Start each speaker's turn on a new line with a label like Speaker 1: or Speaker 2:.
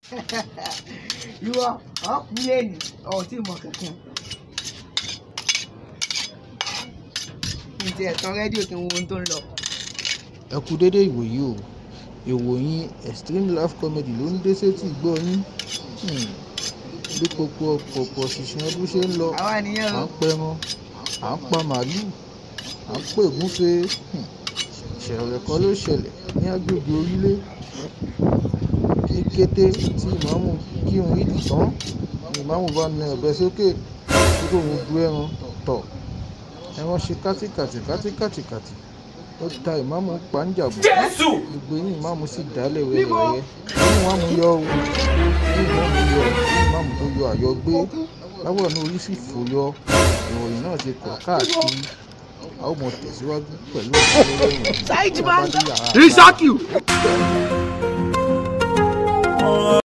Speaker 1: ìwọ ọkùnrin lẹ́nu ọ̀ tí mọ̀ kankan. ǹjẹ́ ẹ̀tàn rédíò kí n wo ohun tó ń lọ.
Speaker 2: ẹ kú dédé ìwòyí o ìròyìn extreme life comedy ló ń dé sétí ìgbọ́ yín Hmm. bí gbogbo ọ̀pọ̀ ṣìṣìn ọdún ṣe ń lọ
Speaker 1: àwa nìyẹn
Speaker 2: à
Speaker 1: o.
Speaker 2: ń pẹran à ń pa màálùú à ń pè gúnfe Hmm. ìṣẹ̀lẹ̀ kan ló ṣẹlẹ̀ ní agbègbè orílẹ̀ ní kété tí ìmáàmù kírun ìdì tán ni ìmáàmù bá na ọ̀bẹ sókè tí kò ń du ẹran tọ̀ ẹran ṣe kátikàtì kátikàtìkàtì ó ta ìmáàmù pàǹjàbọ̀ gbogbo inú ìmáàmù sì dálẹ̀ wẹ́rẹ́wẹ́rẹ́ inú ìmáàmù yọ o inú ìmáàmù yọ inú ìmáàmù tó yọ àyọ gbé láwọ̀ ní orí sì fò yọ ìròyìn náà ti kọ̀ káàkiri a ó mọ tẹ̀síwájú pẹ̀lú ọ̀pọ̀lọpọ̀ ìròyìn.
Speaker 1: Saheed Man.
Speaker 2: Bàbá dé yàrá.